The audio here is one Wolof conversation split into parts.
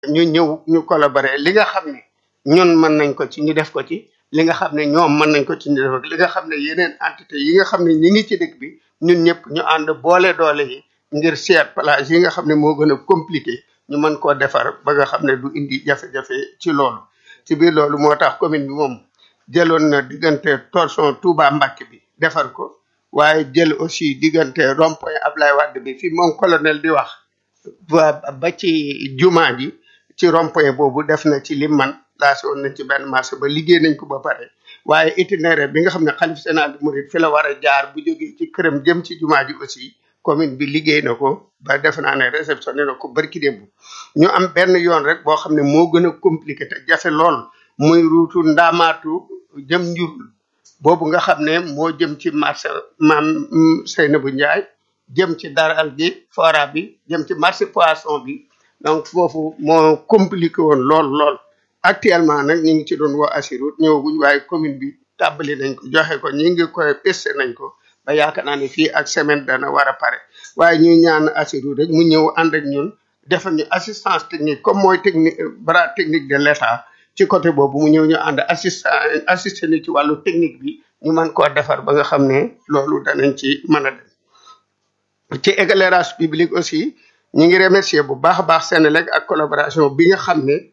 ñu ñëw ñu collaborer li nga xam ne ñun mën nañ ko ci ñu def ko ci li nga xam ne ñoom mën nañ ko ci ñu def ko li nga xam ne yeneen entité yi nga xam ne ñi ngi ci dëkk bi ñun ñëpp ñu ànd boole doole yi ngir seet plage yi nga xam ne moo gën a compliqué ñu mën koo defar ba nga xam ne du indi jafe-jafe ci loolu ci biir loolu moo tax commune bi moom jëloon na diggante torsion Touba Mbacké bi defar ko waaye jël aussi diggante rond-point Ablaye Wade bi fi moom colonel di wax ba ba ci jumaa ji ci rond-point boobu def na ci lim man lancé woon nañ ci benn marché ba liggéey nañ ko ba pare waaye itinéraire bi nga xam ne xalif général di Mouride fi la war a jaar bu jógee ci këram jëm ci jumaa ji aussi commune bi liggéey na ko ba def naa ne réceptionné na ko barki démb ñu am benn yoon rek boo xam ne moo gën a compliqué te jafe lool muy ruutu ndaamaatu jëm njurul boobu nga xam ne moo jëm ci marché maam Seynabou Ndiaye jëm ci daral gi fora bi jëm ci marché poisson bi donc foofu moo compliqué woon lool lool actuellement nag ñu ngi ci doon woo Assirut ñëwaguñ waaye commune bi tàbbali nañ ko joxe ko ñi ngi koy peste nañ ko ba yaakaar naa ne fii ak semaine dana war a pare waaye ñuy ñaan Assirut rek mu ñëw ànd ak ñun defal ñu assistance technique comme mooy technique bras technique de l'État ci côté boobu mu ñëw ñu ànd assistant assisté ni ci wàllu technique bi ñu mën koo defar ba nga xam ne loolu danañ ci mën a dem ci éclairage public aussi ñu ngi remercier bu baax a baax Sénélec ak collaboration bi nga xam ne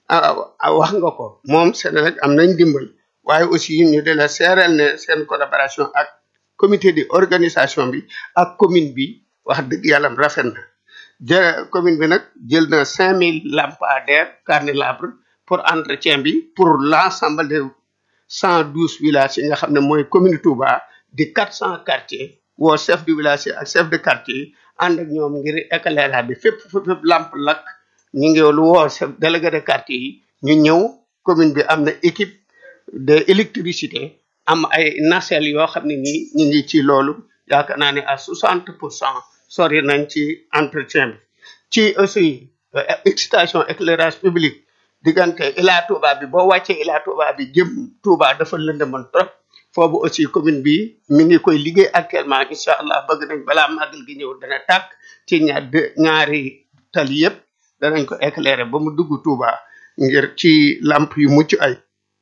wax nga ko moom Sénélec am nañ dimbal waaye aussi ñu de la seereel ne seen collaboration ak comité de organisation bi ak commune bi wax dëgg yàlla rafet na jë commune bi nag jël na cinq mille lampadaires carnélabres pour entretien bi pour l'ensemble de cent douze villages yi nga xam ne mooy commune Touba di quatre cent quartiers woo chef de village ak chef de quartier ànd ak ñoom ngir éclairage bi fépp fépp lamp lakk ñu ngi lu woo chef délégué de quartier yi ñu ñëw commune bi am na équipe de électricité am ay nacelle yoo xam ne nii ñu ngi ci loolu yaakaar naa ne à soixante pour cent sori nañ ci entretien bi ci aussi excitation éclairage public diggante Ila Touba bi boo wàccee Ila Touba bi jëm Touba dafa lëndëmoon trop foofu aussi commune bi mi ngi koy liggéey actuellement incha allah bëgg nañ balaa màggal gi ñëw dana tàkk ci ñaar ñaari tali yëpp danañ ko éclairer ba mu dugg Touba ngir ci lamp yu mucc ay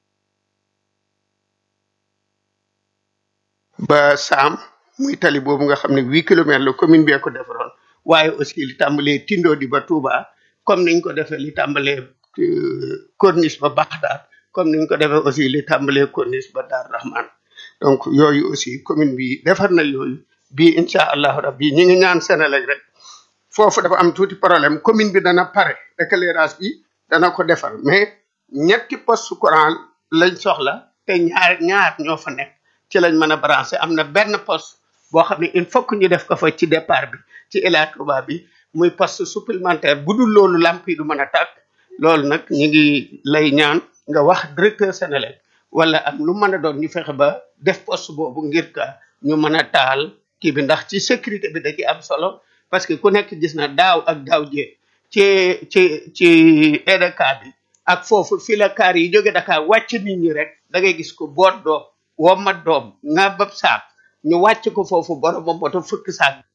ba saam muy tali boobu nga xam ne huit kilomètres la commune bee ko defaroon waaye aussi li tàmbalee Tindo di ba Touba comme niñ ko defee li tàmbalee corniche ba Baxdaad comme niñ ko defee aussi li tàmbalee corniche ba Dar Rahman donc yooyu aussi commune bi defar na yooyu bii incha allahu rabbi ñi ngi ñaan Sénélec rek foofu dafa am tuuti problème commune bi dana pare éclairage bi dana ko defar mais ñetti poste courant lañ soxla te ñaar ñaar ñoo fa nekk ci lañ mën a branché am na benn poste boo xam ne il faut que ñu def ko fa ci départ bi ci Ila Touba bi muy poste supplémentaire bu dul loolu lamp yi du mën a tàkk loolu nag ñu ngi lay ñaan nga wax directeur Sénélec wala am lu mën a doon ñu fexe ba def poste boobu ngir ka ñu mën a taal kii bi ndax ci sécurité bi da ci am solo parce que ku nekk gis na daaw ak daaw jee ci ci ci EDK bi ak foofu fi la kaar yi jóge Dakar wàcc nit ñi rek da ngay gis ko boot doom wommat doom nga bab saak ñu wàcc ko foofu borom ba moto fukk saak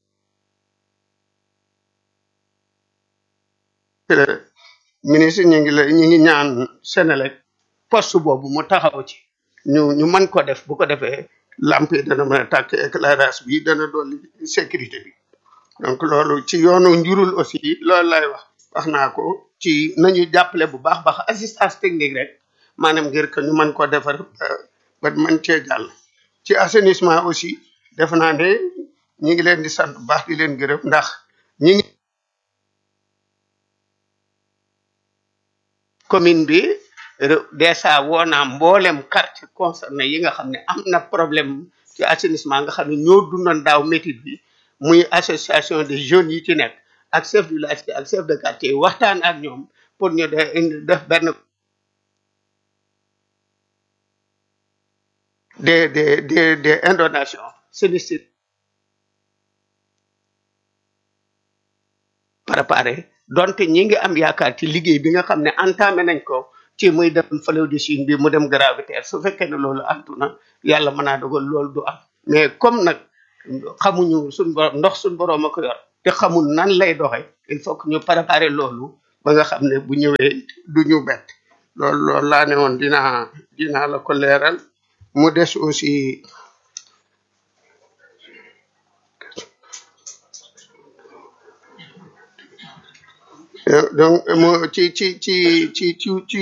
ministre ñu ngi la ñu ngi ñaan Sénélec poste boobu mu taxaw ci ñu ñu mën ko def bu ko defee lamp yi dana mën a tàkk éclairage bi dana dolli sécurité bi donc loolu ci yoonu njurul aussi loolu lay wax wax naa ko ci nañu jàppale bu baax baax assistance technique rek maanaam ngir que ñu mën ko defar ba mën cee jàll ci assainissement aussi def naa ne ñi ngi leen di sant bu baax di leen gërëm ndax ñi ngi commune bi dèjà woo naa mboolem quartier concerné yi nga xam ne am na problème ci assainissement nga xam ne ñoo dundoon daaw métit bi muy association des jeunes yi ci nekk ak chef du village ak chef de quartier waxtaan ak ñoom pour ñu de def benn des des des des inondations sinistres préparé donte ñi ngi am yaakaar ci liggéey bi nga xam ne entamé nañ ko ci muy dem fleuve de Chine bi mu dem gravitaire su fekkee ne loolu antu na yàlla mën naa dogal loolu du am mais comme nag xamuñu suñ borom ndox suñ borom a ko yor te xamul nan lay doxe il faut que ñu préparer loolu ba nga xam ne bu ñëwee du ñu bett loolu loolu laa ne woon dinaa dinaa la ko leeral mu des aussi donc mu ci ci ci ci ci ci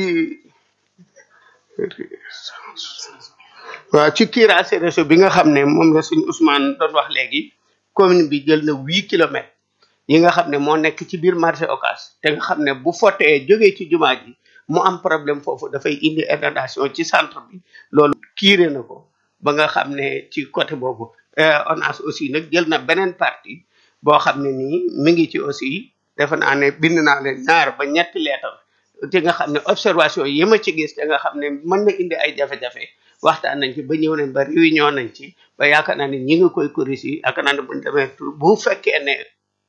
waaw ci curage réseau bi nga xam ne moom la suñu Ousmane doon wax léegi commune bi jël na huit kilomètres yi nga xam ne moo nekk ci biir marché Ocass te nga xam ne bu fottee jógee ci jumaa ji mu am problème foofu dafay indi inondation ci centre bi loolu kiire na ko ba nga xam ne ci côté boobu ONAS aussi nag jël na beneen partie boo xam ne nii mi ngi ci aussi defe naa ne bind naa leen ñaar ba ñetti leetar te nga xam ne observation yi ma ci gis te nga xam ne mën na indi ay jafe-jafe waxtaan nañ ci ba ñëw nañ ba réunion nañ ci ba yaakaar naa ne ñi ngi koy corriger yaakaar naa ne buñ demee bu fekkee ne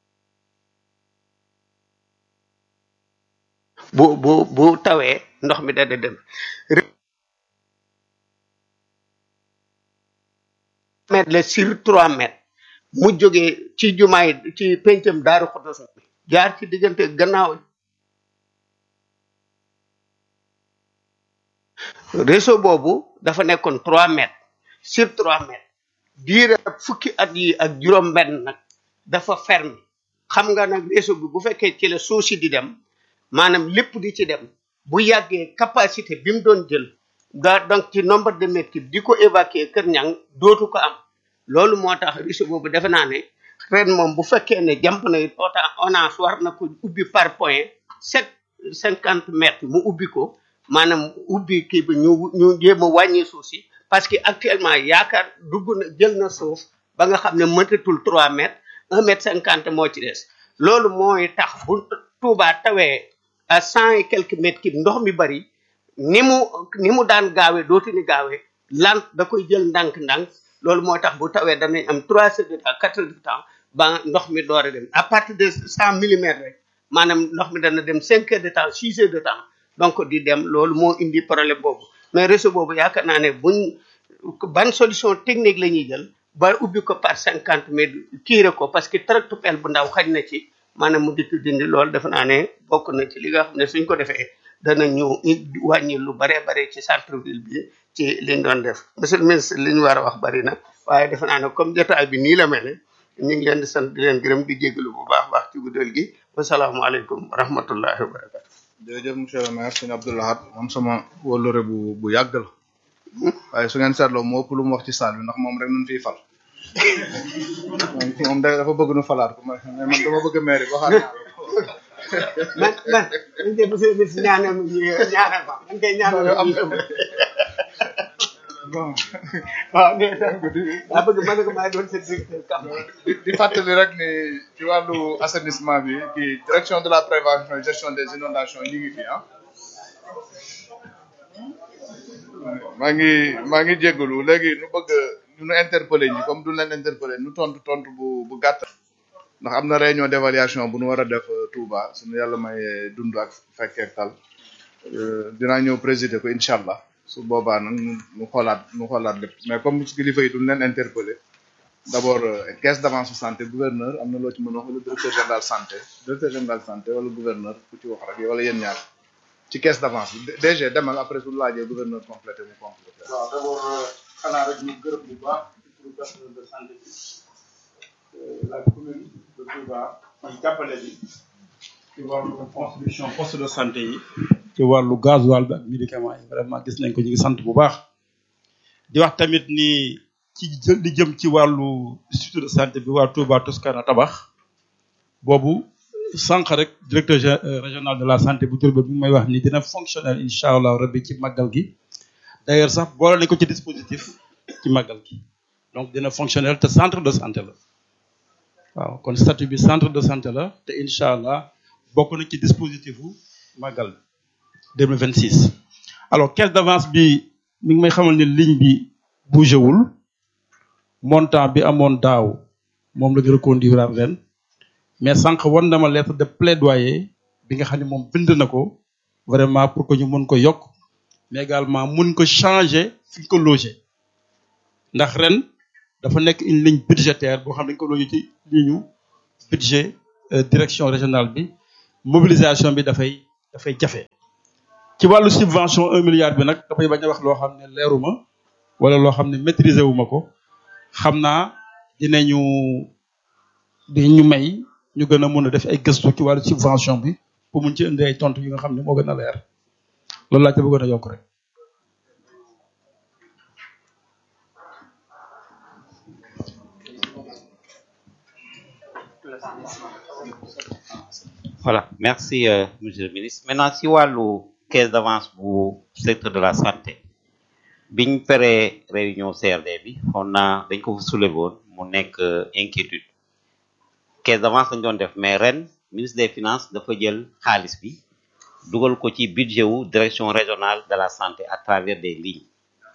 bu bu bu tawee ndox mi dada dem mètre la sur trois mètres mu jógee ci jumaay ci pencam daaru xotos bi jaar ci diggante gannaaw réseau boobu dafa nekkoon trois mètres sur trois mètres diire fukki at yi ak juróom benn nag dafa ferme xam nga nag réseau bi bu fekkee ci la suuf si di dem maanaam lépp di ci dem bu yàggee capacité bi mu doon jël da donc ci nombre de mètres cubes di ko évacuer kër ñang dootu ko am loolu moo tax réseau boobu defe naa ne ren moom bu fekkee ne jàmp na it ota ONAS war na ko ubbi par point sept cinquante mètres mu ubbi ko maanaam ubbi kii bi ñu ñu jéem a wàññi suuf si parce que actuellement yaakaar dugg na jël na suuf ba nga xam ne mëtatul trois mètres un mètre cinquante moo ci des loolu mooy tax bu Touba tawee à cent et quelques mètres cubes ndox mi bari ni mu ni mu daan gaawee dootu ni gaawee lant da koy jël ndànk-ndànk loolu moo tax bu tawee danañ am trois heures de temps quatre heures de temps ba ndox mi door a dem à partir de cent millimètres rek maanaam ndox mi dana dem cinq heures de temps six heures de temps donc di dem loolu moo indi problème boobu mais réseau boobu yaakaar naa ne buñ ban solution technique la ñuy jël ba ubbi ko par cinquante mètres kiire ko parce que tractopelle bu ndaw xaj na ci maanaam mu dikk dindi loolu defe naa ne bokk na ci li nga xam ne suñ ko defee dana ñu wàññi lu bare bare ci centre ville bi ci liñ doon def monsieur le ministre li ñu war a wax bari na waaye defe naa ne comme jotaay bi nii la mel ñu ngi leen di sant di leen gërëm di jégalu bu baax baax ci guddal gi wasalaamaaleykum wa rahmatullahi wa barakatu jërëjëf monsieur le maire sëñ Abdou Lahad moom sama wóllore bu bu yàgg la waaye su ngeen seetloo moo ëpp lu mu wax ci saal bi ndax moom rek nun fiy fal moom da dafa bëgg nu falaat ko mais man dama bëgg maire yi waxaat man man man de monsieur le ministre ñaanal ma ñaanal ma man kay ñaanal am ma bon waaw nee na daa bëgg ma ne ko maa doon seen directeur kam di di fàttali rek ni ci wàllu assainissement bi kii direction de la prévention et gestion des inondations ñu ngi fi ah maa ngi maa ngi jéggalu léegi nu bëgg nu nu interpeller ñi comme du leen interpeller nu tontu tontu bu bu gàtt ndax am na réunion d'évaluation bu nu war a def euh, Touba suñu yàlla may dund ak fekkee tal euh, dinaa ñëw présider ko incha allah su boobaa nag nu nu xoolaat nu xoolaat lépp mais comme kilifa yi duñ leen interpeller d'abord euh, caisse d'avance santé gouverneur am na loo ci mën a wax wala directeur général santé directeur général santé wala gouverneur ku ci wax rek wala yéen ñaar ci caisse d'avance bi DG demal après su laajee gouverneur complété mu complété. waaw d'abord xanaa rek ñu gërëm bu baax ci turu personnel de santé bi la commune de Touba ak jàppale bi ci wàllu construction poste de santé yi. ci wàllu gasoil bi ak médicament yi vraiment gis nañ ko ñu ngi sant bu baax. di wax tamit ni ci jë- li jëm ci wàllu institut de santé bi waa Touba Toscana tabax boobu sànq rek directeur gé- euh, régional de la santé bu Diourbel bi may wax ni dina fonctionnel incha allah rabbi ci màggal gi d'ailleurs sax boole nañ ko ci dispositif ci màggal gi donc dina fonctionnel te centre de santé la waaw kon statut bi centre de santé la te incha allah bokk na ci dispositif bu màggal 2026 alors caisse d'avance bi mi ngi may xamal ni ligne bi bougé wul montant bi amoon daaw moom la ñu reconduire ren mais sànq wan na ma lettre de plaidoyer bi nga xam ne moom bind na ko vraiment pour que ñu mun ko yokk mais également mun ko changer fi ñu ko loger ndax ren dafa nekk une ligne budgétaire boo xam ne dañu ko loger ci ligne budget euh, direction régionale bi mobilisation bi dafay dafay jafe ci wàllu subvention un milliard bi nag dafay bañ a wax loo xam ne leeruma wala loo xam ne maîtriser wu ma ko xam naa dinañu dinañu may ñu gën a mun a def ay gëstu ci wàllu subvention bi pour mun ci indi ay tontu yi nga xam ne moo gën a leer loolu laa ca bëggoon a yokk rek. Voilà, merci euh, monsieur le ministre. Maintenant si wàllu caisse d'avance bu secteur de la santé biñ paree réunion CRD bi on a dañ ko soulevé woon mu nekk inquiétude caisse d'avance lañ doon def mais ren ministre des finances dafa jël xaalis bi dugal ko ci budget wu direction régionale de la santé à travers des lignes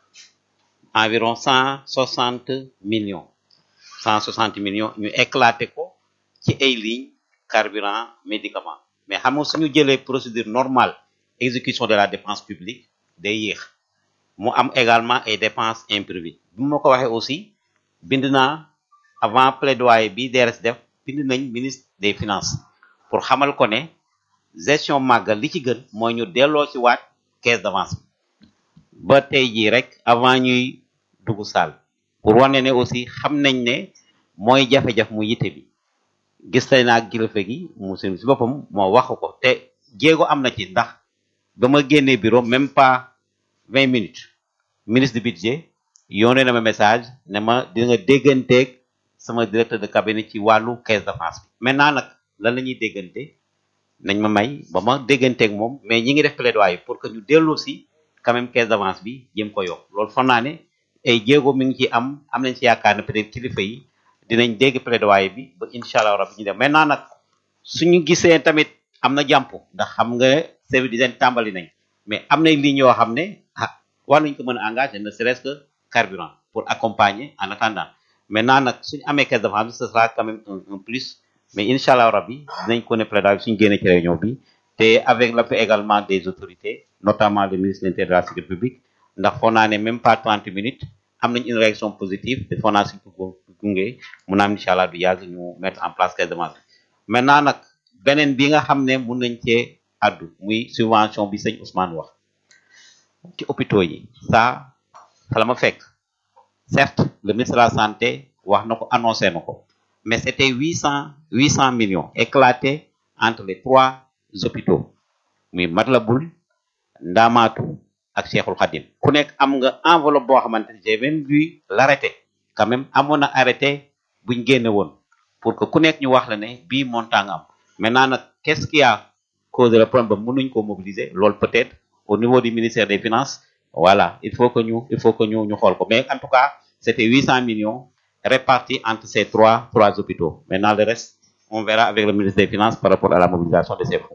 environ cent soixante millions cent soixante millions ñu éclaté ko ci ay lignes carburant médicament mais xam nga suñu jëlee procédure normale exécution de la dépense publique day yéex mu am également ay dépenses imprévues bi ma ko waxee aussi bind naa avant plaidoyer bi DRS def bind nañ ministre des finances pour xamal ko ne gestion màggal li ci gën mooy ñu delloo ci waat caisse d'avance bi ba tey jii rek avant ñuy dugg saal pour wane ne aussi xam nañ ne mooy jafe-jafe mu yitte bi gis nañ naa kilifa gi mu si boppam moo wax ko te jéego am na ci ndax ba ma génnee bureau même pas vingt minutes ministre du budget yónnee na ma message ne ma di nga dégganteeg sama directeur de cabinet ci wàllu caisse d'avance bi maintenant nag lan la ñuy déggante nañ ma may ba ma dégganteeg moom mais ñi ngi def plaidoyer pour que ñu delloo si quand même caisse d'avance bi jëm ko yokk loolu foog naa ne ay jéego mi ngi ci am am nañ ci yaakaar ne peut-être kilifa yi dinañ dégg plaidoyer bi ba incha allah rabbi ñu def maintenant nag suñu gisee tamit am na jàmp ndax xam nga service d'hygiène tàmbali nañ mais am nay lignes yoo xam ne ah war nañ ko mën a engager ne serait-ce que carburant pour accompagner en attendant maintenant nag suñu amee caisse d'avance bi ce sera quand même un, un plus mais incha allah rabbi dinañ ko ne plaidoyer bi suñu génnee ci réunion bi te avec l'appui également des autorités notamment le ministre de l'Intérieur de la sécurité publique ndax foog naa ne même pas 30 minutes am nañ une réaction positive te foog naa suñ ko gunge mun naa am incha allah du yàgg ñu mettre en place caisse d'avance bi maintenant nag beneen bi nga xam ne mun nañ cee addu muy subvention bi sëñ Ousmane wax ci hôpitaux yi ça fa la ma fekk certes le ministre de la santé wax na ko annoncé na ko mais c'était huit cent huit cent millions éclatés entre les trois hôpitaux muy Matlaboul Ndamatou ak Cheikhul Khadim ku nekk am nga enveloppe boo xamante ne j'ai même vu l'arrêté quand même amoon na arrêté buñ génne woon pour que ku nekk ñu wax la ne bii montant nga am maintenant nag qu'est-ce qui a causé le problème ba mënuñ ko mobiliser loolu peut-être au niveau du ministère des finances voilà il faut que ñu il faut que ñu ñu xool ko mais en tout cas c'était huit cent millions répartis entre ces trois trois hôpitaux maintenant le reste on verra avec le ministre des finances par rapport à la mobilisation de ces fonds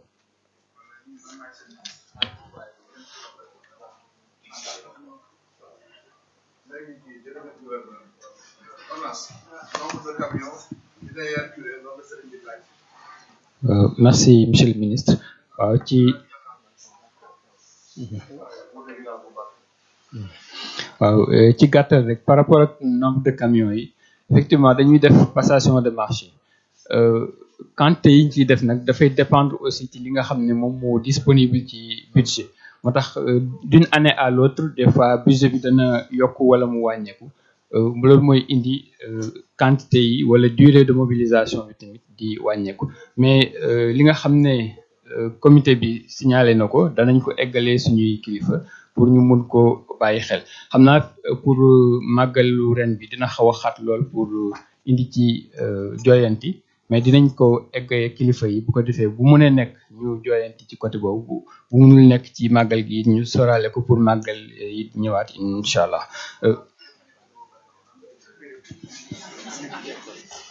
Euh, merci monsieur le ministre waaw ci waaw euh, ci gàttal rek par rapport ak nombre de camions yi effectivement dañuy def passation de marché euh, quantité yi ñu ciy def nag dafay dépendre aussi ci li nga xam ne moom moo disponible ci budget moo tax d'une année à l'autre des fois budget bi dana yokk wala mu wàññeeku loolu mooy indi quantité yi wala durée de mobilisation bi tamit di wàññeeku mais li nga xam ne comité bi signalé na ko danañ ko eggalee suñuy kilifa pour ñu mun ko bàyyi xel xam naa pour màggalu ren bi dina xaw a xat lool pour indi ci joyanti mais dinañ ko eggee kilifa yi bu ko defee bu mënee nekk ñu joyanti ci côté boobu bu munul nekk ci màggal gi ñu sorale ko pour màggal yi ñëwaat incha allah